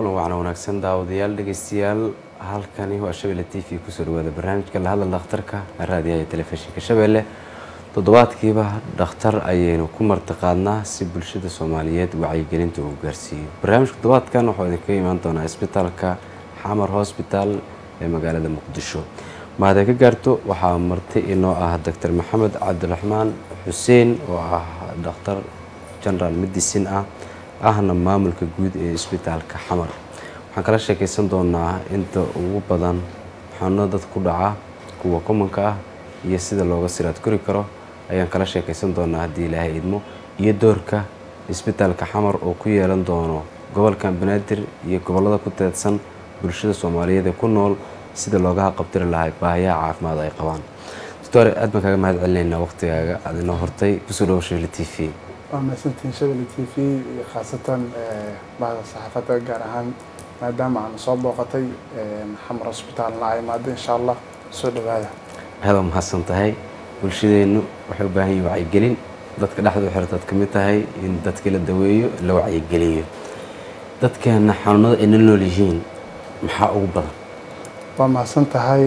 kulan wacan wanaagsan daawadayaal dhegeystayaal halkani waa shabeelle t v kusoo dhawaada barnaamijka lahadal dhakhtarka raadiyaha telefishinka shabeelle toddobaadkiiba dhakhtar ayaynu ku martiqaadnaa si bulshada soomaaliyeed wacyigelinta uu gaarsiiyo barnaamijka toddobaadkan waxuu idinkaga imaan doonaa isbitaalka xamar hosbitaal ee magaalada muqdisho mahadee ka gaarto waxaa marti inoo ah doctor maxamed cabdiraxmaan xuseen oo ah dhakhtar general medicine ah ahna maamulka guud ee isbitaalka xamar waxaan kala sheekaysan doonaa inta ugu badan xanuunada dadka ku dhaca kuwa komanka ah iyo sida looga siraad kori karo ayaan kala sheekaysan doonaa haddii ilaahay idmo iyo doorka isbitaalka xamar oo ku yeelan doono gobolkan banaadir iyo gobollada ku teedsan bulshada soomaaliyeed ee ku nool sida looga qabtiri lahay baahiyaha caafimaad ay qabaan doctor aad baan kaaga mahad celinaynaa waqtigaaga aad inoo hortay kusoo dhawo shele t v waa mahadsantihiin shabelle t v iyo khaasatan bahda saxaafadda gaar ahaan maadaama aan soo booqatay xamar hosbitaalna a imaado insha allah soo dhawaada aad waa mahadsan tahay bulshadeennu waxay u baahan yihin wacyigelin dadka dhexda u xirtaad ka mid tahay in dadkii la daweeyo la wacyigeliyo dadkeena xanuunada ay na nool yihiin maxaa ugu badan waa mahadsan tahay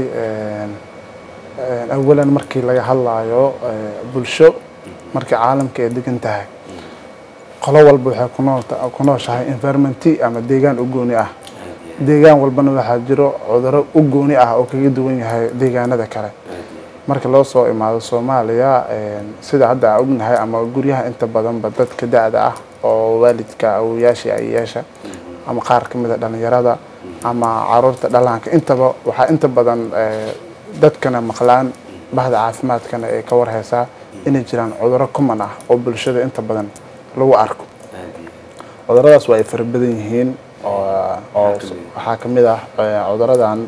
awalan markii laga hadlaayo bulsho markii caalamka ay degan tahay qolo walba waxay ku nooshahay environmenti ama deegaan u gooni ah deegaan walbana waxaa jiro cuduro u gooni ah oo kaga duwan yahay deegaanada kale marka loo soo imaado soomaaliya sida hadda aan ognahay ama guryaha inta badanba dadka da-da ah oo waalidka awoyaasha ayayaasha ama qaar ka mida dhalinyarada ama caruurta dhalaanka intaba waxaa inta badan dadkana maqlaan bahda caafimaadkana ay ka warheysaa inay jiraan cuduro common ah oo bulshada inta badan lagu arko cuduradaas waa ay fara badan yihiin oo waxaa ka mid ah cuduradan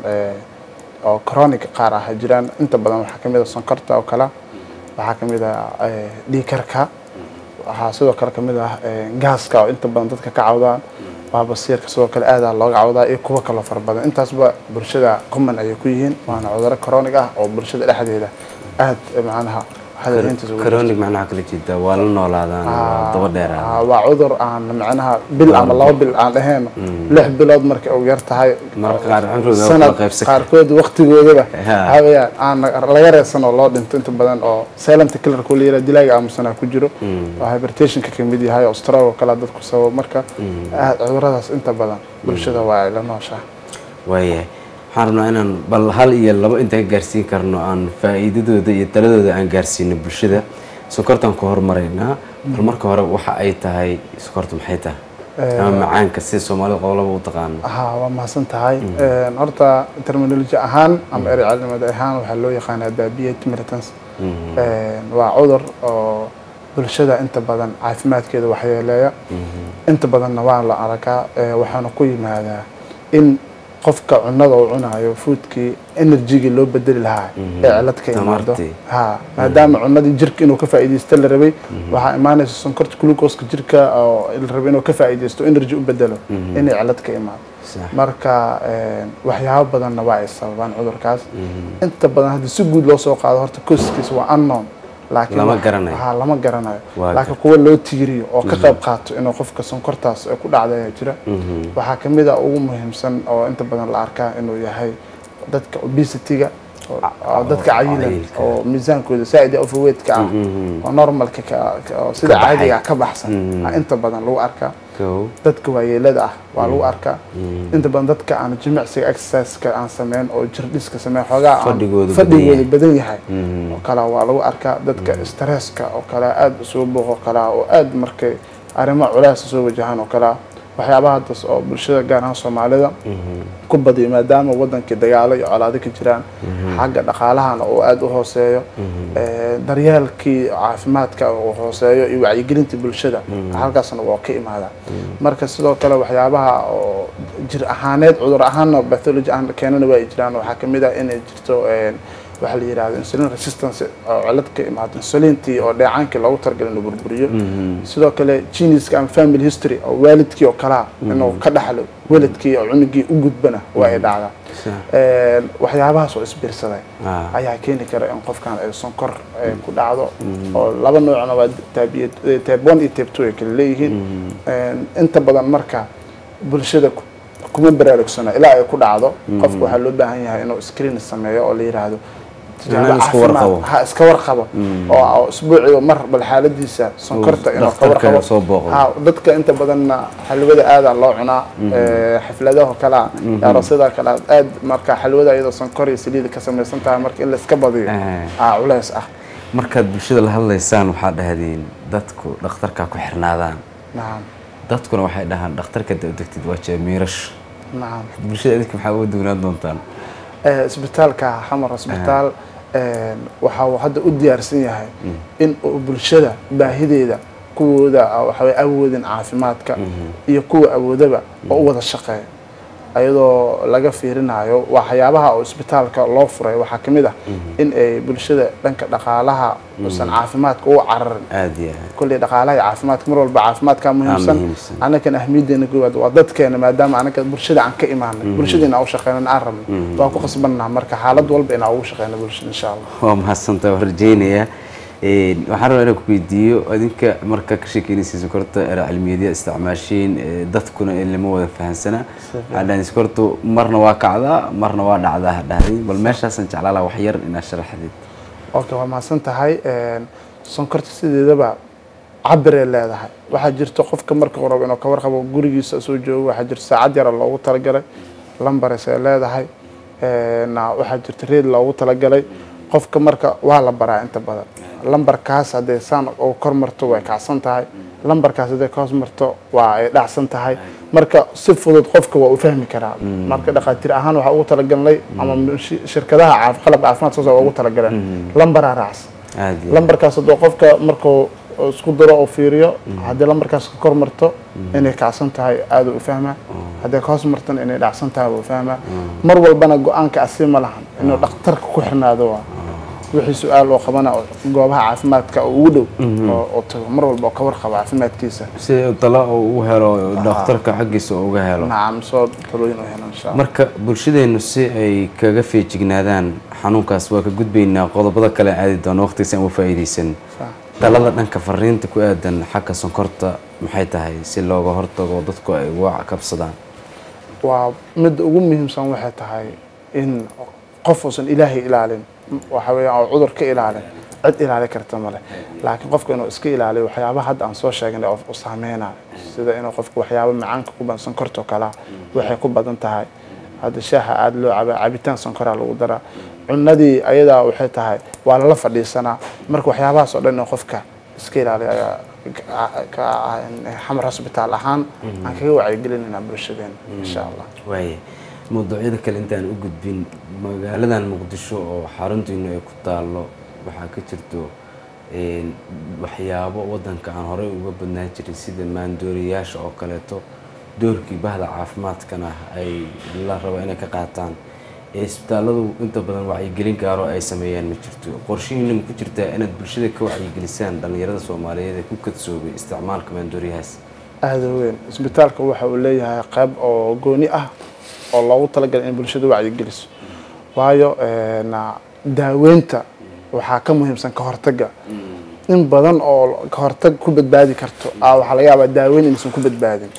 oo chronic qaar ah jiraan inta badan waxaa ka mid ah sonkorta oo kale waxaa ka mid ah dhiikarka waxaa sidoo kale ka mid ah gaaska oo inta badan dadka ka cawdaan baabasiirka sidoo kale aadaa looga cawdaa iyo kuwo kaloo fara badan intaasba bulshada common ayay ku yihiin waana cuduro chronic ah oo bulshada dhexdeeda aada macnaha chronic macnaha kala jeeda waa la noolaadaan waa daba dheeraa waa cudur aan macnaha bil ama laba bil aan dhaheen lix bilood marka uu yar tahay mararka qaar cumrigooda waa sanad kala qaybsan qaarkood waqtigoodaba Ha. waxaa weeyaan aan laga reesan oo loo dhinto inta badan oo silent killer ku leeyahay dilaaga aamusanaa ku jiro oo hypertensionka ka mid yahay oo stroke oo kale dadku sababo marka aad cuduradaas inta badan bulshada waa ay la nooshaa waayahay waxaan rabnaa inaan bal hal iyo labo intaan ka gaarsiin karno aan faa'iidadooda iyo taladooda aan gaarsiino bulshada sokortaan ku hormaraynaa bal marka hore waxa ay tahay sokorta maxay tahay ama macaanka sida soomaalida qobolaba u taqaano haa waa mahadsan tahay horta terminology ahaan ama erey caalimada ahaan waxaa loo yaqaanaa diabetes militants waa cudur oo bulshada inta badan caafimaadkeeda waxyeeleeya inta badanna waa la arkaa waxaana ku yimaadaa in qofka cunada uu cunayo foodkii energygii loo bedeli lahaa ee cilad ka imaado Tamartii. ha maadaama cunadii jirka inuu ka faa'iidaysto la rabay waxaa imaanaysa sonkorta glucoseka jirka oo la rabay inuu ka faa'iidaysto energy u bedelo inay cilad ka imaado Sax. marka waxyaabo badanna waa ay sababaan cudurkaas inta badan haddii si guud loo soo qaado horta koskiisa waa unknown laakiin Lama wax- garanayo. ha lama garanayo Waa laakiin kuwa loo tiiriyo oo ka qayb qaato inuu qofka sonkortaas ay ku dhacda ayaa jira waxaa ka mid a ugu muhiimsan oo inta badan la arkaa inuu yahay dadka obesity-ga oo- oo dadka cayilan cayilka. oo miisaankooda saaid overweight-ka ah oo normalka ka- ka- oo sida Ka baxay. caadiga ah ka baxsan aa inta badan lagu arkaa kow dadka waayeelada ah waa lagu arkaa inta badan dadka aan jimicsiga exerciseka aan sameyn oo jirdhiska sameyn xoogaa aan Fadhigoodu badan fadhigoodu yahay. badan yahay oo kale waa lagu arkaa dadka stresska oo kale aada usoo booq oo kale oo aada markay arrimo culaasa soo wajahaan oo kale waxyaabaha haddas oo bulshada gaar ahaan soomaalida ku badiyo maadaama wadankii dagaalo iyo colaado ka jiraan xagga dhaqaalahana uu aada u hooseeyo ee, daryeelkii caafimaadka uu hooseeyo iyo wacyigelinta bulshada halkaasna waa ka imaadaa marka sidoo kale waxyaabaha oo jir ahaaneed cudur ahaanna bathology ahaan keenana waa ay jiraan waxaa kamid ah inay jirto een, waxaa la yidhahdo insulin resistance oo cilad ka imaado insulintii oo dheecaankii loogu talagalay inuu burburiyo sidoo kale geniska ama family history oo waalidkii oo kalaa inuu ka dhaxlo waalidkii oo cunugii u gudbana waa ay dhacdaa Sax. Een, waxyaabahaas oo isbiirsaday Ah. ayaa keeni kara in qofkan ay sonkor ay ku dhacdo oo laba noocna waa tabe one iyo tabe two ay kala leeyihiin Een, inta badan marka bulshada ku- kuma baraarugsana ilaa ay ku dhacdo qofku waxaa loo baahan yahay inuu screen sameeyo oo la yiraahdo tijaabo Inuu iska caafimaad. warqabo. ha iska warqabo oo oo isbuuciiba mar bal xaaladiisa sonkorta inuu ka dhakhtarka warqabo soo booqdo. Ha, dadka inta badanna xalwada aada loo cunaa ee, xafladaha kale aroosyada kale aad marka xalwada iyadoo sonkor iyo saliid ka samaysan tahay marka in la iska badiyo Eh. aa culays ah markaad bulshada la hadlaysaan waxaa dhahdeen dadku dhakhtarka ku xirnaadaan nacam dadkuna waxay dhahaan dhakhtarka da degtid waa jeemiirash nacam bulshada idinka maxaa uga duwanaan doontaan Eh, isbitaalka xamar isbitaal eh, waxa uu hadda u diyaarsan yahay in uu bulshada baahideeda kuwooda ah, waxa way awoodin caafimaadka iyo kuwa awoodaba oo u wada shaqeeya ayadoo laga fiirinayo waxyaabaha oo isbitaalka loo furay waxaa ka mid ah in ay bulshada dhanka dhaqaalaha uusan caafimaadka u cararin aada iyo aad kulley dhaqaalaha iyo caafimaadka mar walba caafimaadka muhiimsan muhiimsan. anakan ahmiyadeena koowaad waa dadkeena maadaama anaga bulshada aan ka imaanay bulshada inaan u shaqeynan aan rabno waan ku qasbannaha marka xaalad walba inaan ugu shaqeyno bulshada insha allah waa mahadsantaa waan rajeynayaa Een, waxaan rabaa inaan ku weydiiyo adinka marka ka sheekeynaysa sokorta era cilmiyadyada isticmaashiin ee, dadkuna in lama wada fahansana waxaa dhahdeen sokortu marna waa kacdaa marna waa dhacdaa ha dhahdeen bal meeshaasaan jeclaa lahaa wax yar inaad sharaxdid okay waa mahadsan tahay sonkorta sideedaba cabiray leedahay waxaa jirta qofka marka uu rabo inuu ka warqabo gurigiisa soo joogo waxaa jirta saacad yara loogu talagalay lambares ay leedahay na waxaa jirta reed loogu talagalay qofka marka waa la baraa inta badan lambarkaas hadday saan oo kor marto way kacsan tahay lambarkaas hadday ka hoos marto waa ay dhacsan tahay marka si fudud qofka waa u fahmi karaa marka dhaqaatiir ahaan waxaa ugu talagalnay ama shi- shirkadaha caaf- qalab caafimaad soo waa ugu talagaleen lambaraa raacsan aada iyo lambarkaas hadduu qofka markuu isku daro oo fiiriyo haddii lambarkaas ka kor marto inay kacsan tahay aada u fahmaa hadday ka hoos martana inay dhacsan tahay wuu fahmaa mar walbana go-aanka asi ma lahan inuu dhakhtarka ku xirnaado waa wixii su-aal oo qabana oo goobaha caafimaadka oo ugu dhow oo oo tago mar walba oo ka warqabo caafimaadkiisa si talo uu u helo dhakhtarka xaggiisa uu uga helo nacam soo talooyin u helan insha allah marka bulshadeennu si ay kaga feejignaadaan xanuunkaas waa ka gudbaynaa qodobada kale aadi doono waqtigiisa aan uga faa'iidaysan Sax. talada dhanka fariinta ku aadan xagga sonkorta maxay tahay si looga hortago dadku ay uga kabsadaan waa midda ugu muhiimsan waxay tahay in qof uusan ilaahay ilaalin waxa weeyaan oo cudur ka ilaalin cid ilaali karta male laakiin qofka inuu iska ilaaliyo waxyaabaha hadda aan soo sheegnay oo u saameynayo sida inuu qofka waxyaaba macaanka ku badan sonkorta oo kalea waxay ku badan tahay hadda shaaha aada loo caba cabitaan sonkoraa lagu daraa cunadii ayadaa waxay tahay waa lala fadhiisanaa marka waxyaabahaas oo dhan inuu qofka iska ilaaliyo ayaa ka ah xamar hosbitaal ahaan aan kaga wacyigelinayna bulshadeena insha allah waaye mawduucyada kale intaan u gudbin magaaladan muqdisho oo xaruntiinu ay ku taallo waxaa ka jirto een, waxyaabo wadanka aan horey uga badnaan jirin sida maandooriyaasha oo kaleeto doorkii bahda caafimaadkana ay la rabo inay ka qaataan ee isbitaalladu inta badan wacyigelin gaaro ay sameeyaan ma jirto qorshihiina ma ku jirtaa inaad bulshada ka wacyigelisaan dhallinyarada soomaaliyeed ee ku kadsoobay isticmaalka maandooriyahaas aada u weyn isbitaalka waxa uu leeyahay qayb oo gooni ah oo loogu talagalay in bulshada wacyigeliso waayo na daaweynta waxaa ka muhiimsan ka hortagga in badan oo ka hortag ku badbaadi karto ah waxaa laga yaabaa daaweyn inaysan ku badbaadin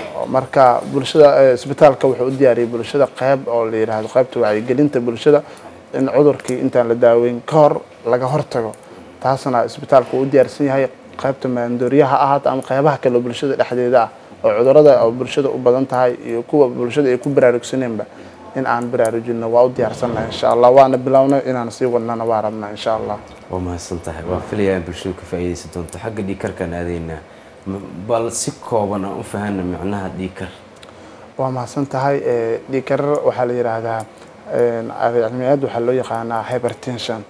marka bulshada eh, isbitaalka wuxuu u diyaariyay bulshada qayb oo la yidhaahdo qaybta wacyigelinta bulshada in cudurkii intaan la daaweyn ka hor laga hortago taasna isbitaalka uu u diyaarsan yahay qaybta maandooriyaha ahaata ama qaybaha kale oo bulshada dhexdeeda ah oo cudurada oo bulshada u badan tahay iyo kuwa bulshada ay ku baraarugsaneenba in aan baraarujinno waa u diyaarsannahay insha allah waana bilownay inaan sii wadnana waa rabnaa insha allah waa mahadsan tahay waan filayaa in bulshadu ka faa'iidaysan doonto xagga dhiikarkaan aadaynaa M- bal si kooban aan u fahanna micnaha dhiikar waa mahadsan tahay eh, dhiigkarar waxaa la yidhaahdaa cilmiyeed waxaa loo yaqaanaa hypertension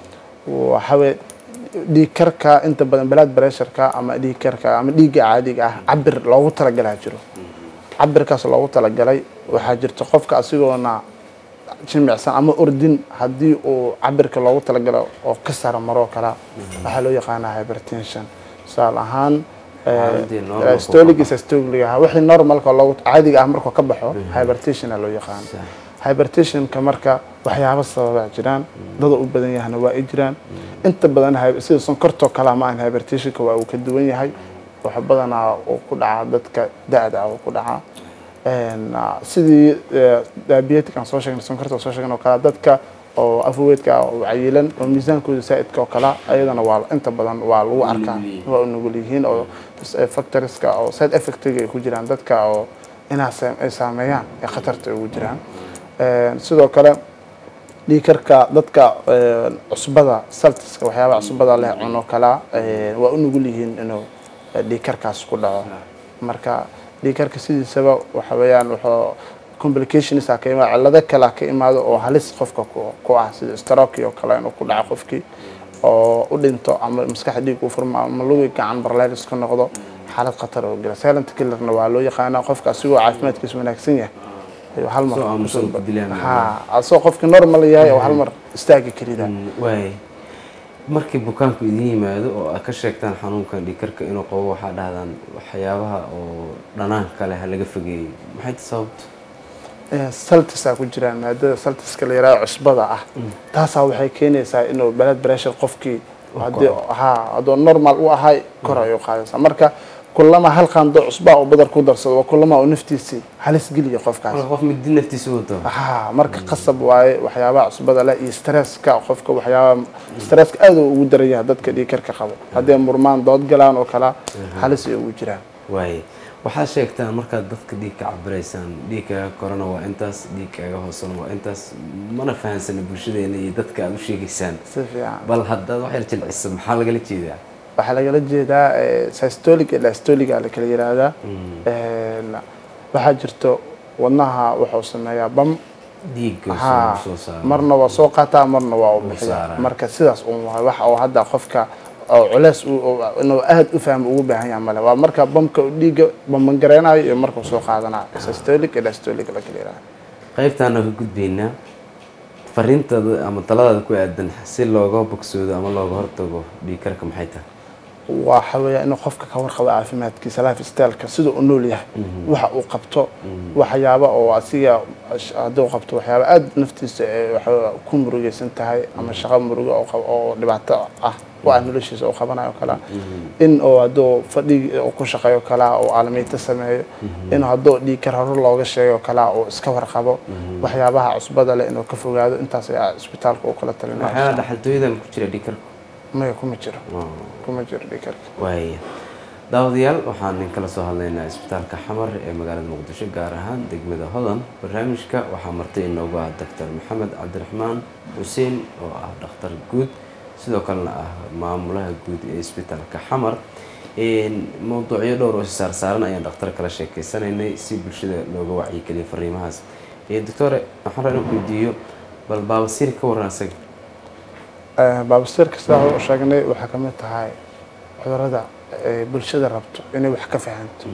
waxawey dhiigkarka inta badan blood pressureka ama dhiigkarka ama dhiigga caadiga ah cabir loogu talagalaa jiro cabirkaas loogu talagalay waxaa jirta qofka asigoona jimicsan ama ordin haddii uu cabirka loogu talagalo oo ka sara maroo kala waxaa loo yaqaanaa hypertension tusaale ahaan Xaaladii normal stolic iyo systolic ah wixii normalka loogu caadiga ah markuu ka baxo hypertensiona loo yaqaan hypertensionka marka waxyaabo sababa jiraan dada u badan yahana waa ay jiraan inta badan hy- sida sonkortoo kale ma ahan hypertensionka waa uu ka duwan yahay wax badanaa uu ku dhacaa dadka da-da ah uu ku dhacaa Een, ah, sidii eh, diabetic aan soo sheegnay sonkorta oo soo sheegnay oo kale dadka oo afweedka ah oo cayilan oo miisaankooda saa'idka oo kale ayadana waa inta badan waa lagu arkaa nugul yihiin. waa u nugul yihiin oo eh, factorieska oo side effectiga ay ku jiraan dadka oo inaa sa- ay saameeyaan ee khatarta ay ugu jiraan Een, sidoo kale dhiikarka dadka een, cusbada saltiska waxyaabaha cusbada leh cuno kala een, waa u nugul yihiin inuu eh, dhiikarkaas ku dhaco marka dhiikarka sidiisaba waxa weeyaan wuxuu complications ka imaado cillado kale ka imaado oo halis qofka ku ku ah sida stroke oo kale inuu ku dhaco qofkii oo u dhinto ama maskaxda dhiig u furmo ama lugi gacan barleelis ka noqdo xaalad khatar oo gala silent killerna waa loo yaqaanaa qofka asigoo caafimaadkiisa wanaagsan yahay ayuu hal mar Soo aamusan ku dilaan. ha asoo qofki normal yahay oo hal mar istaagi karida waay markii bukaanku idin yimaado oo aad ka sheegtaan xanuunkan dhiikarka inuu qabo waxaa dhahdaan waxyaabaha oo dhanaanka leh ha laga fogeeyey maxay ta sababto saltisaa ku jiraan maadada saltiska la yaraado cusbada ah taasaa waxay keenaysaa inuu blood pressure qofkii haddii ha hadduu normal u ahay kor ayuu qaadaysaa marka kulama hal qaando cusbaa oo badar ku darsado waa kulama oo naftiisii halis geliya qofkaas marka qof midi naftiisa wato ha marka qasab waaye waxyaabaha cusbada leh iyo stresska qofka waxyaabaha stresska aad uu ugu daran yahay dadka dhiikarka qabo haddii murmaan dood galaan oo kala halis ay ugu jiraan waaye waxaad sheegtaan markaad dadka dhiig ka cabiraysaan dhiigkaaga korona waa intaas dhiigkaaga hoosena waa intaas mana fahansana bulshadeena iyo dadka aad u sheegaysaan si fiican bal haddaad wax yar jilcisa maxaa lagala jeedaa waxaa lagala jeedaa eh, systolic iyo diastolic aa la kala yiraahdaa Een, waxaa jirto wadnaha wuxuu sameeyaa bam dhiigga ha soo saara marna waa soo qaataa marna waa u bixiyaa saaraa. marka sidaas un waay wax oo hadda qofka oo culeys uu- oo- inuu aad u fahmo ugu baahan yahay male waa marka bamka uu dhiigga bambangareynayo iyo markuu soo qaadanayo systolic iyo diastolic la kala yiraahdaa qaybtaana ka gudbaynaa fariintaada ama taladaada ku aadan si looga bogsoodo ama looga hortago dhiigkarka maxay tahay waxa weeya inuu qofka ka warqabo caafimaadkiisa life styleka sida uu nool yahay waxa uu qabto waxyaaba oo asiga hadduu qabto waxyaaba aada naftiisa ee waxa ku murugaysan tahay ama shaqo murugo oo qab- oo dhibaato ah u ah noloshiisa uu qabanayo kala in oo hadduu fadhi uu ku shaqeeyo kala oo aalamiito sameeyo in hadduu dhiig kar hore looga sheego kala oo iska warqabo waxyaabaha cusbada leh inuu ka fogaado intaas ayaa isbitaalka uu kala waxyaala talinaya dhaxaltooyadan ku jira dhiigkarka maya kuma jiro kuma jiro dhiig karka waaya daawadayaal waxaan nin kala soo hadlaynaa isbitaalka xamar ee magaalada muqdisho gaar ahaan degmada hodan barnaamijka waxaa martay inoogu ah doctor maxamed cabdiraxmaan xuseen oo ah dhakhtar guud sidoo kalena ah maamulaha guud ee isbitaalka xamar mowduucyo dhowr oo saarsaaran ayaan dhakhtar kala sheekeysanaynay si bulshada looga wacyigeliyo fariimahaas doctore waxaan rabaa inaan ku weydiiyo bal baabasiir ka waran isaga baabasiirka sidaa hore u sheegnay waxaa ka mid tahay cudurada ay bulshada rabto inay wax ka fahanto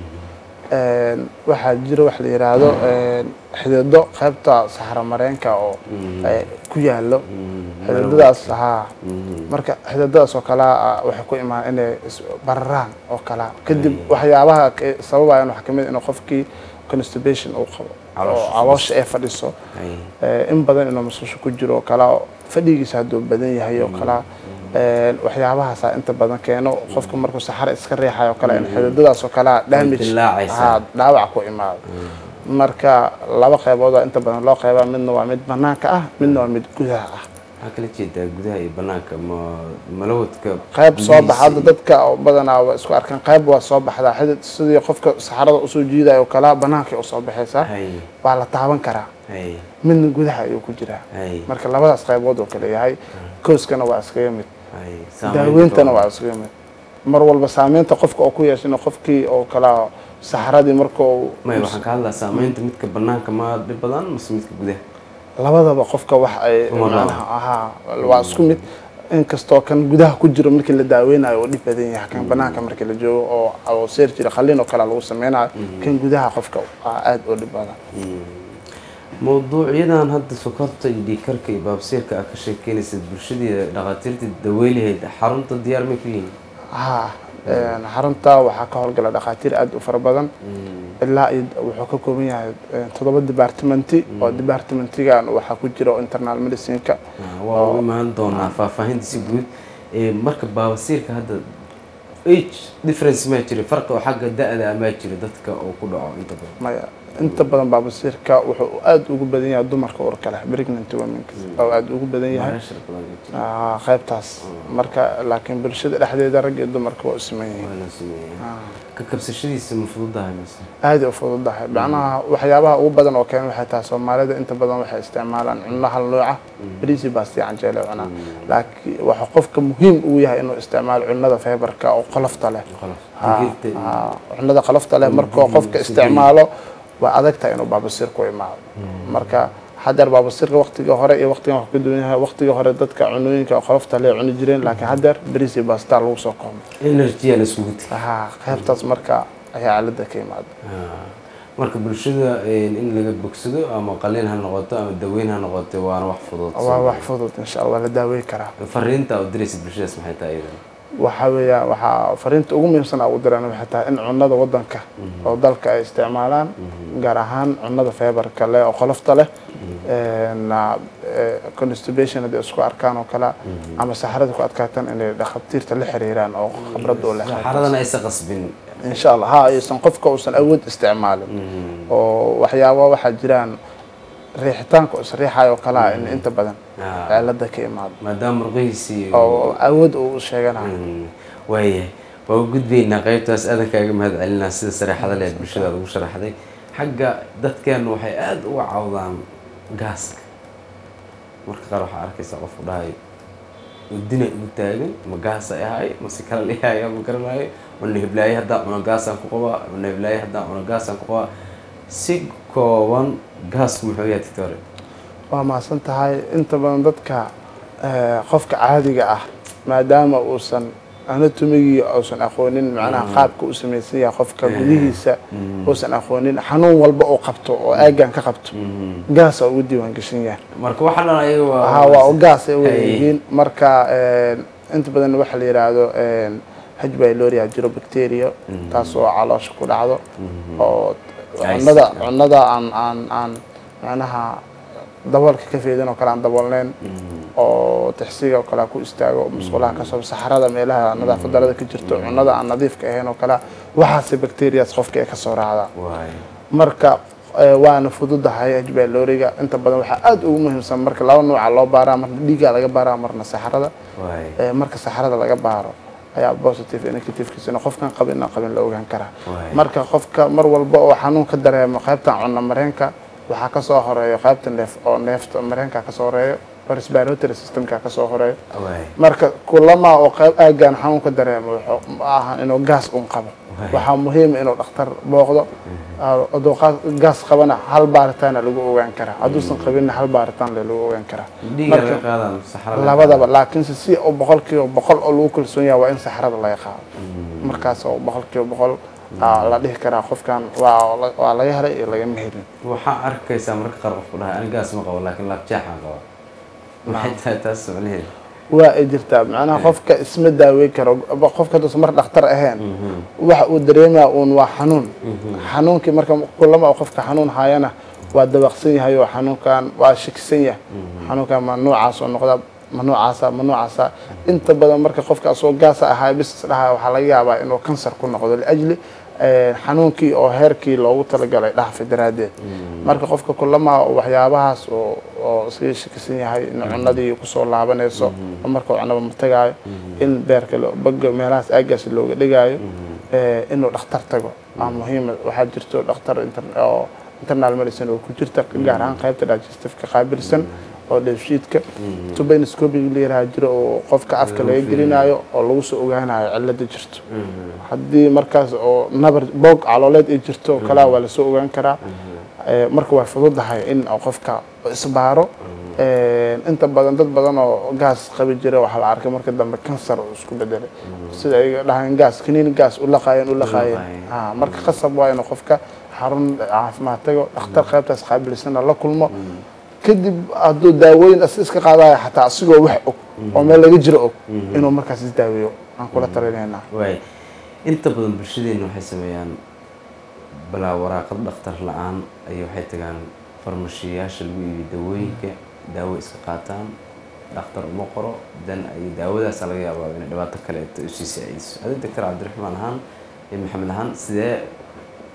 waxaa jira wax la yiraahdo xidido qaybta saxaro mareenka oo ku yaalo xididadaas haa marka xididadaas oo kalea waxay ku imaan inay bararaan oo kalea kadib waxyaabaha sababayan waxaa kamid inuu qofkii constipation uu qabo oo caloosha ay fadhiso in badan inuu masusho ku jiro oo kalea fadhigiisa hadduu badan yahay oo kalea waxyaabahaasa inta badan keeno qofka markuu saxara iska reexayo kale in xididadaas oo kalea damage dhaawac ku imaado marka laba qeybooda inta badan loo qeybaa midna waa mid banaanka ah midna waa mid gudaha ah maxaa kala jeedaa gudaha iyo banaanka ma malawadka qayb soo baxa hadda dadka badanaa waa isku arkaan qayb waa soo baxdaa xidid sidii qofka saxarada usoo jiidayo kalaa banaankay usoo baxaysaa waa la taaban karaa midna gudaha ayuu ku jiraa marka labadaas qaybood oo kale yahay kooskana waa iskaga mid daaweyntana waa iskaga mid mar walba saameynta qofka oo ku yeesha in qofkii oo kalaa saxaradii marka may waxaan ka hadlaa saameynta midka banaanka ma dhib badan mase midka gudaha labadaba qofka wax ay macnaha ahaa waa isku mid inkastoo kan gudaha ku jiro markii la daaweynayo oo dhib badan yahay kan banaanka markii la joogo oo oo seer jira qalliin oo kale lagu sameynayo kan gudaha qofka aada oo dhib badan mawduucyadan hadda sokorta iyo dhiigkarka iyo baabsiirka aad ka sheekeynaysa bulshadii dhakhaatiirta daweylaheyd xarunta diyaar may ku yihiin ha xarunta waxaa ka howlgala dhakhaatiir aada u fara badan ilaa iyo wuxuu ka kooban yahay toddoba departmenti oo departmentigan waxaa ku jira internal medicineka waa u imaan doonaa faahfaahinta si guud marka baabasiirka hadda age difference maa jira farqi oo xagga da-da maa jira dadka oo ku dhaco inta badan maya inta badan baabasiirka wuxuu aada ugu badan yahay dumarka urka leh pregnant womenka oo aada ugu badan yahay Meesha badan ka jira. Ah, qaybtaas marka laakiin bulshada dhexdeeda rag iyo dumarka waa u siman yihiin Waa la sameeyay. ka kabsashadiisa ma fududahay mise aada u fududahay macnaha waxyaabaha ugu badan oo keena waxay tahay soomaalida inta badan waxay isticmaalaan cunno hal nooca bariisi baasti canjeele cunaa laakiin waxa qofka muhiim uu yahay inuu isticmaalo cunnada feebarka oo qolofta leh qolof Ah, digirta ah, cunnada qolofta leh markoo qofka isticmaalo waa adag tahay inuu baabasiir ku imaado marka haddeer baabasiirka waqtiga hore iyo waqtigan wax ka duwan yahay waqtiga hore dadka cunooyinka qolofta leh cuni jireen laakiin haddeer bariisi baasta lagu soo koomay energy la isugu tiri Ah, qaybtaas marka ayaa cilada ka imaada Ah. marka bulshada een, in laga bogsado ama qalin ha noqoto ama daweyn ha noqoto waana wax fudud waa wax fudud insha allah waa la daaweyn karaa fariinta aad diraysa bulshadaas maxay tahay iyadan waxa weeyaan waxaa fariinta ugu muhiimsan ugu diraan waxay tahay in cunnada wadanka oo dalka ay isticmaalaan gaar ahaan cunnada feebarka leh oo qolofta leh na constipation haddii isku arkaan oo kale ama saxarada ku adkaataan inay dhakhaatiirta la xiriiraan oo khibrad u leh saxaradana aysan qasbin insha allah ha aysan qofka uusan awood isticmaalin oo waxyaaba waxaa jiraan riixitaanka oo isriixayo oo kale ah in inta badan Ah. cilada ka imaado maadaama murqihiisii oo awood uu sheeganayo Mm, waayahay waa u gudbaynaa qaybtaas aadan kaaga mahad celinaa sida sareexada leed bulshada aad ugu sharaxday xagga dadkeenu waxay aada uga cawdaan gaaska marka qaar waxaa arkaysaa qofku dhahay udina igu taagan ma gaas ay ahay mase kala dhihaya ma garanayo mana hiblaaye haddaan cuno gaasaan ku qabaa mana hiblaaye haddaan cuno gaasaan ku qabaa si kooban gaasku muxuu yahay doctore waa mahadsan tahay inta badan dadka eh, qofka caadiga ah maadaama uusan anatomigii uusan aqoonin macnaha qaabka u samaysan yahay qofka gudihiisa uusan aqoonin xanuun walba oo qabto oo aagan ka qabto gaasa ugu diiwaan gashan yahay marka waxaa dhan ayaga waa ha waa u gaas ay Hay. weyihiin marka eh, inta badan waxa la yidhaahdo h byloria jiro bacteria taas oo caloosha ku dhacdo oo Ay, cunada si- cunada aan aan aan macnaha daboolka ka feedin oo kale aan daboolneyn oo tixsiga oo kale ku istaago musqulaha kasoo saxarada meelaha nadaafad darada ka jirto cunada aan nadiifka ahayn oo kale waxaase bacterias qofka ay kasoo raacdaa waay marka eh, waana fududahay hbyloriga inta badan waxaa aada ugu muhiimsan marka laba nooca loo baaraa marna dhiigaa laga baaraa marna saxarada waay Eh, marka saxarada laga baaro ayaa positive iyo negativekiisana qofkan qabin inaan qabin la ogaan karaa Waay. marka qofka mar walba oo xanuun ka dareemo qaybtan cunno mareenka waxaa kasoo horeeyo qaybta neef oo neefta mareenka kasoo horeeyo oo respiratory systemka kasoo horeeyo waay marka kulama oo qayb aagaan xanuun ka dareemo wuxuu ma aha inuu gaas un qabo Waay. waxaa muhiim inuu dhakhtar booqdo hadduu qa- gaas qabana hal baaritaana lagu ogaan karaa hadduusan qabinna hal baaritaan le lagu ogaan karaa dhiiga Marka- laga qaadaan saxarada labadaba laakiinse si oo boqolkiiba boqol oo lagu kalsoon yahay waa in saxarada laga qaado markaas oo boqolkiiba boqol aa la dhihi karaa qofkan waa la- waa laga helay iyo lagama helin waxaa arkaysaa marka qaar qofku dhahay ani gaas ma qabo laakiin laabjeexaan qaba maxay tahay taas macnaheedu waa ay jirtaa macnaha qofka isma daaweyn karo qofka hadduusan mar dhakhtar ahayn waxa uu dareemaa uun waa xanuun xanuunkii marka kulama oo qofka xanuun hayana waa dabaqsan yahay oo xanuunkan waa shakisan yahay xanuunkan ma noocaas oo noqda ma noocaasa ma noocaasa inta badan marka qofka asoo gaasa ahaa bis dhaha waxaa laga yaabaa inuu kansar ku noqdo liajli eh, xanuunkii oo heerkii loogu talagalay dhaafay daraaddeed marka qofka kulama waxyaabahaas oo oo iskaga shakisan yahay in cunadii kusoo laabanayso oo marka cunaba ma tagaayo in beerka lo- baga meelahaas aagaas looga dhigaayo eh, inuu dhakhtar tago waa muhiima waxaa jirto dhakhtar inter- oo internal medicine oo ku jirta gaar ahaan qaybta digestifka qaabilsan oo dheefshiidka tubanoscopiga la yaraha jiro oo qofka afka laga gelinayo oo lagu soo ogaanayo cilada jirto haddii markaas oo nabar boog calooleed ay jirto oo kalea waa lasoo ogaan karaa Eh, marka waa fududahay in oo qofka isbaaro Eh, inta badan dad badan oo gaas qabi jira waxaa la arkay marka dambe kansar uu isku bedelay sida ay dhahaan gaas kaniin gaas u laqaayeen u laqaayeen laqaayeen. Ah, marka qasab waa inuu qofka xarun caafimaad tago dhakhtar qaybtaas qaabilsana la kulmo kadib hadduu daawooyin as iska qaadayo xataa asigoo wax og oo meel laga jiro og inuu markaas isdaaweeyo aan kula talinaynaa waay inta badan bulshadeena waxay sameeyaan balaa waraaqad dhakhtar la-aan ayay waxay tagaan farmashiyayaasha lagu iibiyo dawooyinka daawo iska qaataan dhakhtar uma qoro dan ay daawadaasa laga yaabaa inay dhibaato kaleeto usii saacidiso adi doctor cabdiraxmaan ahaan iyo maxamed ahaan sidee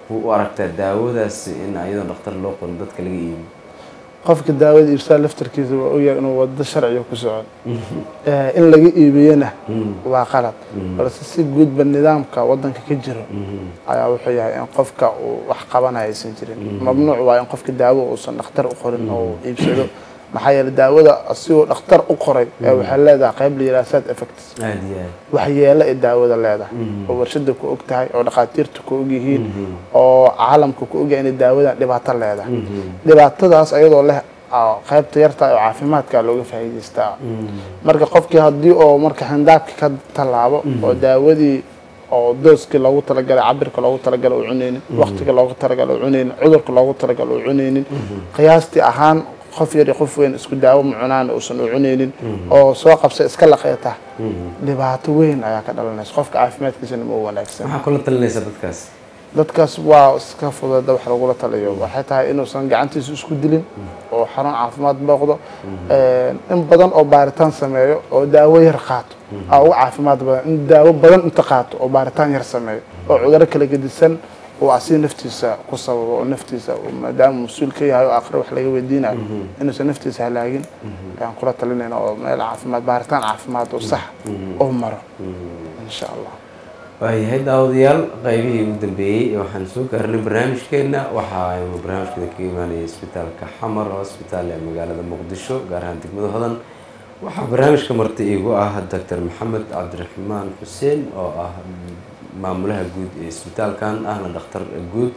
u aragtaa daawadaasi in iyadoo dhakhtar loo qorin dadka laga iibiyo qofka daawada iibsaa laftarkiisa waa ogyahay inuu wado sharciga ku socon in laga iibiyena waa qalad balse si guudba nidaamka wadanka ka jiro ayaa wuxuu yahay in qofka uu wax qabanaya aysan jirin mamnuuc waa in qofka daawo uusan dhakhtar u qorin oo iibsado maxaa yeele daawada asigoo dhakhtar u qoray ee waxay leedahay qayb la yidhaha side effects aada iyo aad waxyeelo ay daawada leedahay oo warshada ku og tahay oo dhakhaatiirta ku og yihiin oo caalamka ku ogyahay inay daawadan dhibaato leedahay dhibaatadaas ayadoo leh qaybta yarta oo caafimaadka looga faa'iidaystaa marka qofkii haddii oo marka xindaabki ka tallaabo oo daawadii oo dooskii loogu talagalay cabirka loogu talagalay u cunaynin waqtiga loogu talagalay u cunaynin cudurka loogu talagalay u cunaynin qiyaastii ahaan qof yar iyo qof weyn isku daawo ma cunaan uusan u cunaynin oo soo qabsa iska laqeeta dhibaato weyn ayaa ka dhalanaysa qofka caafimaadkiisana ma u wanaagsan maxaa kula talinaysa dadkaas dadkaas waa iska fudeeda wax lagula taliyo waxay tahay inuusan gacantiisa isku dilin oo xarun caafimaad booqdo in badan oo baaritaan sameeyo oo daawo yar qaato aa uga caafimaad badan in daawo badan inta qaato oo baaritaan yar sameeyo oo cuduro kala gedisan uu asiga naftiisa ku sababo oo naftiisa maadaama mas-uul ka yahay oo aakhire wax laga weydiinayo inuusan naftiisa halaagin ayaan kula talinayna oo meel caafimaad baaritaan caafimaad oo sax oo maro insha allah waayahay daawadayaal qaybihii ugu dambeeyey waxaan soo gaarnay barnaamijkeena waxa aynu barnaamijkeeda kaga imaanaya isbitaalka xamar hosbitaal ee magaalada muqdisho gaar ahaan degmada hodan waxaa barnaamijka marti iigu ah doctor maxamed cabdiraxmaan xuseen oo ah maamulaha guud ee isbitaalkan ahna dhakhtar guud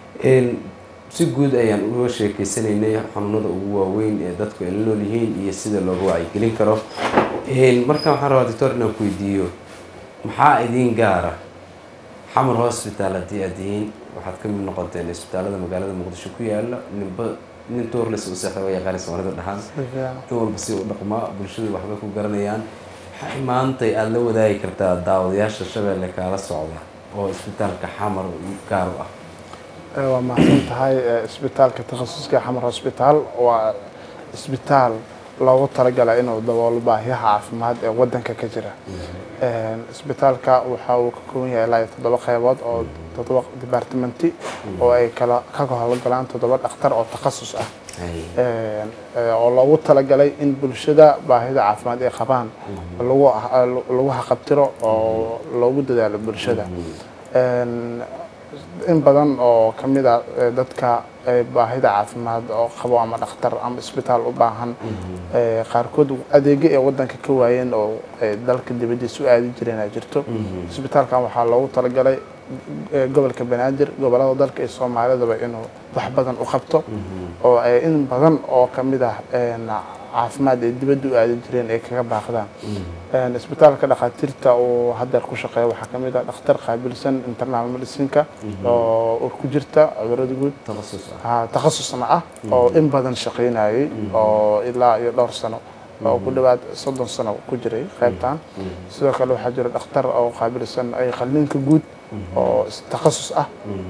si guud ayaan uga sheekeysanaynay xanuunada ugu waaweyn ee dadku ay la nool yihiin iyo sida looga wacyigelin karo markaan waxaan rabaa doctor inaan ku weydiiyo maxaa idiin gaara xamar hosbitaal haddii aad tihiin waxaad ka mid noqoteen isbitaalada magaalada muqdisho ku yaala ninba nin toorles u seexda waa yaqaani soomaalida dhahaan in walba si u dhaqmaa bulshadu waxbay ku garanayaan maxay maantay aada la wadaagi kartaa daawadayaasha shabeelle kaala socda oo isbitaalka xamar gaar u ah waa mahadsan tahay isbitaalka takhasuska xamar hosbitaal waa isbitaal loogu talagalay inuu daboolo baahiyaha caafimaad ee wadanka ka jira isbitaalka waxa uu ka kooban yahay ilaa iyo toddoba qeybood oo toddoba departmenti oo ay kala ka howlgalaan toddoba dhakhtar oo takhasus ah oo loogu talagalay in bulshada baahida caafimaad ay qabaan lagu lagu haqabtiro oo loogu dadaalo bulshada in badan oo ka mid a dadka baahida caafimaad oo qabo ama dhakhtar ama isbitaal u baahan qaarkood adeegyo ee wadanka ka waayeen oo dalka dibadiisa u aadi jireen ay jirto isbitaalkan waxaa loogu talagalay gobolka banaadir gobolada dalka iyo soomaalidaba inuu wax badan u qabto oo in badan oo ka mid ah caafimaad ay dibadda u aadi jireen ay kaga baaqdaan isbitaalka dhakhaatiirta uu hadeer ku shaqeeya waxaa ka mid ah dhakhtar qaabilsan internal medicineka oo ur ku jirta cudurada guud takhasusna ah oo in badan shaqaynayay oo ilaa iyo dhowr sano oo ku dhawaad soddon sano ku jiray qaybtan sidoo kale waxaa jira dhakhtar oo qaabilsan ay qalliinka guud oo takhasus ah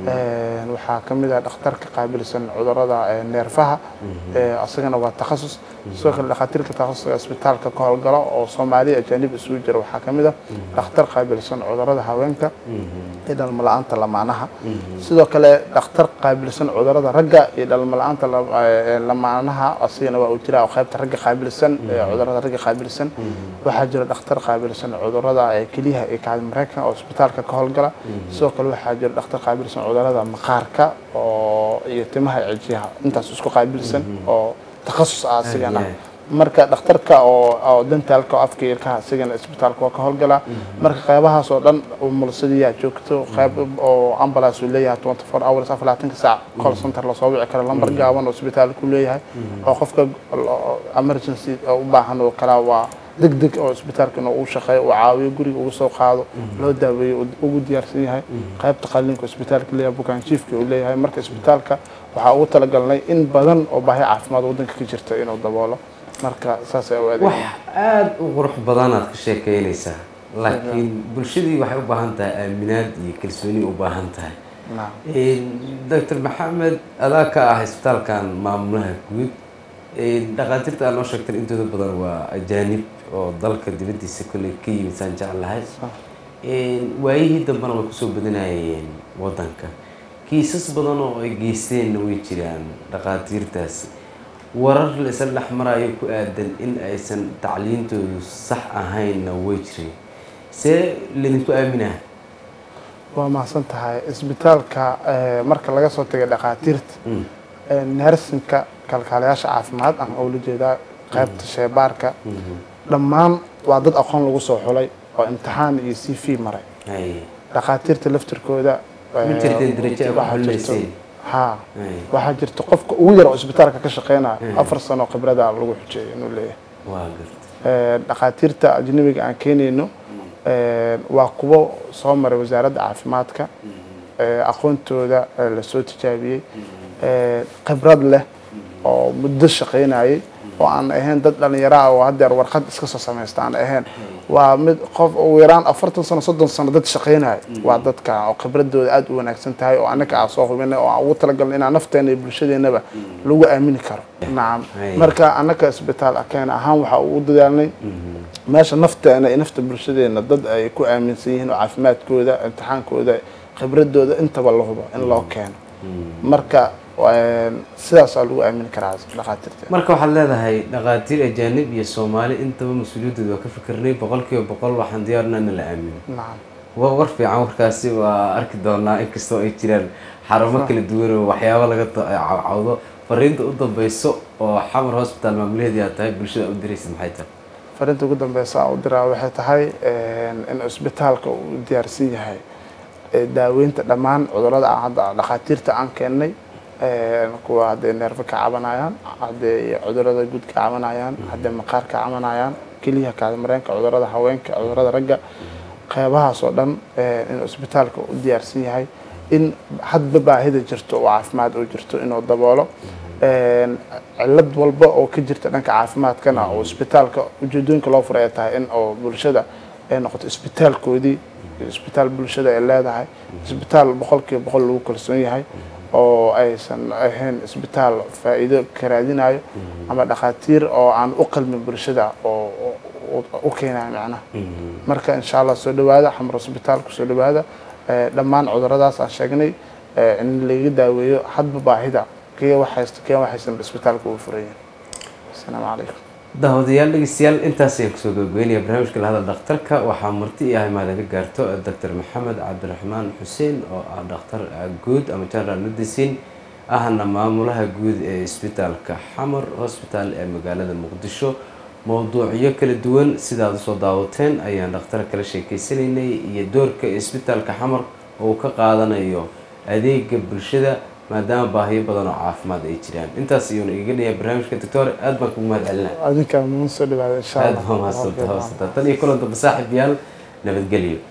waxaa ka mid ah dhakhtarka qaabilsan cudurada neerfaha asagana waa takhasus sidoo kale dhakhaatiirka takhasuska isbitaalka ka howlgala oo soomaaliya ajaanib isugu jira waxaa ka mid ah dhakhtar qaabilsan cudurada haweenka iyo dhalmala-aanta lamaanaha sidoo kale dhakhtar qaabilsan cudurada ragga iyo dhalmala-aanta lamaanaha asigana waa uu jira oo qaybta ragga qaabilsan cudurada ragga qaabilsan waxaa jira dhakhtar qaabilsan cudurada keliyaha iyo kacdi mareykan oo isbitaalka ka howlgala sidoo kale waxaa jira dhakhtar qaabilsan cudurada maqaarka oo iyo timaha cijiyaha intaas isku qaabilsan oo takhasus ah asigana marka dhakhtarka oo dentaalka oo afka ilkaha asigana isbitaalka waa ka howlgalaa marka qeybahaas oo dhan mulsadiyaa joogto qeyb oo ambulance uu leeyahay twenty four hours afar labaatanka saac call center lasoo wici karo lambar gaaban oo isbitaalku leeyahay oo qofka emergency u baahan oo kala waa deg deg oo isbitaalka inuu u shaqeeyo uu caawiyo guriga ugu soo qaado loo daaweeyo ugu diyaarsan yahay qaybta qalliinka isbitaalka leeyahay bukaanjiifka uu leeyahay marka isbitaalka waxaa ugu talagalnay in badan oo baahi caafimaad wadanka ka jirta inuu daboolo marka saas ay u wax aada u qurux badanaad ka sheekeynaysaa laakiin bulshadii waxay u baahan tahay aaminaad iyo kalsooni u baahan tahay doctor maxamed adaa ka ah isbitaalkan maamulaha guud dhakhaatiirta aad noo sheegteen intooda badan waa ajaanib oo dalka dibaddiisa kolley ka yimid saan jeclahay waayihii dambena way kusoo badanayeen wadanka kiisas badan oo ay geysteenna way jiraan dhakhaatiirtaasi warar la isla dhex marayo ku aadan in aysan tacliintoodu sax ahaynna way jireen see laydinku aaminaa waa mahadsan tahay isbitaalka eh, marka laga soo tegay dhakhaatiirta Mm. eh, nersinka kalkaalayaasha caafimaad aan ula jeedaa qaybta sheebaarka Mhm. dhammaan waa dad aqoon lagu soo xulay oo imtixaan iyo c v maray Haye. dhakhaatiirta laftirkooda eh, Ma jirteen darajo ay ku waxaa jirto- xuleyseen? haa Haye. waxaa jirta qofka ugu yar oo isbitaalka ka shaqeynaya Mm. afar sano khibrada lagu xujeeyo inuu leeyahay waa garta Eh, dhakhaatiirta ajnabiga aan keenayno eh, waa kuwo soo maray wasaaradda caafimaadka eh, aqoontooda eh, lasoo tijaabiyey eh, khibrad leh oo muddo shaqaynayay oo aan ahayn dad dhalinyaro ah oo haddeer warqad iska soo samaysta aan ahayn waa mid qof ugu yaraan afartan sano soddon sano dad shaqaynaya waa dadka oo khibradooda aada u wanaagsan tahay oo annaka aan soo hubinay oo aan ugu talagalnay inaan nafteena iyo bulshadeenaba lagu aamini karo nacam Hay. marka annaka isbitaal akeen ahaan waxaa ugu dadaalnay meesha nafteena iyo nafta bulshadeena dad ay ku aaminsan yihiin oo caafimaadkooda imtixaankooda khibradooda intaba la hubo in loo keeno marka een, sidaasaa lagu aamini karaa dhakhaatiirta marka waxaad leedahay dhakhaatiir ajaanib iyo soomaali intaba mas-uuliyaddooda waa ka fikirnay boqol kiiba boqol waxaan diyaarna in la aamino nacam waa war fiican warkaasi waa arki doonaa inkastoo ay jiraan xarumo kala duwan oo waxyaabo laga ta- cawcawdo fariinta u dambeyso oo xamar hospital maamulaheedii aad tahay bulshada u diraysid maxay tahay fariinta ugu dambeysa aan u diraa waxay tahay een, in isbitaalka uu diyaarsan yahay ee daaweynta dhammaan cudurrada aan hadda dhakhaatiirta aan keennay een, kuwa hadday neerfa ka cabanayaan hadday cudurrada guud ka cabanayaan hadday maqaar ka cabanayaan keliya kaadimareenka cudurrada haweenka cudurrada ragga qeybahaas oo dhan een, in isbitaalka u diyaarsan yahay in hadba baahida jirto oo caafimaad oo jirto inuu daboolo een, cillad walba oo ka jirta dhanka caafimaadkana oo isbitaalka ujeedooyinka loo furay ay tahay in oo bulshada ay noqoto isbitaalkoodii isbitaal bulshada ay leedahay isbitaal boqolkiiba boqol lagu kalsoon yahay oo aysan ahayn isbitaal faa'iido ka raadinayo ama dhakhaatiir oo aan u qalmin bulshada oo oo- u keenayo macnaha marka insha allah soo dhawaada xamar isbitaalku soo dhawaada Eh, dhammaan cuduradaas aan sheegnay eh, in laga daaweeyo hadba baahida kee waxaysta kee waxaysan isbitaalka ugu furayin asalaamu calaykum daawadayaal dhegeystayaal intaas ayaan kusoo gabagabeynaya barnaamijka lahadal dhakhtarka waxaa marti i ahay maadaga gaarto doctor maxamed cabdiraxmaan xuseen oo ah dhakhtar guud ama general medicine ahna maamulaha guud ee isbitaalka xamar hospital ee magaalada muqdisho mowduucyo kala duwan sidaad usoo daawateen ayaan dhakhtar kala sheekeysanaynay iyo doorka isbitaalka xamar oo uu ka qaadanayo adeega bulshada maadaama baahiyo badan oo caafimaad ay jiraan intaas iyuuna iga dhaya barnaamijka doctor aad baan kugu mahad celinaa adinkaa muun soo dhawaada insha aad allah baa mahadsantahay tan iyo kulan dambe saaxiib yaal nabadgelyo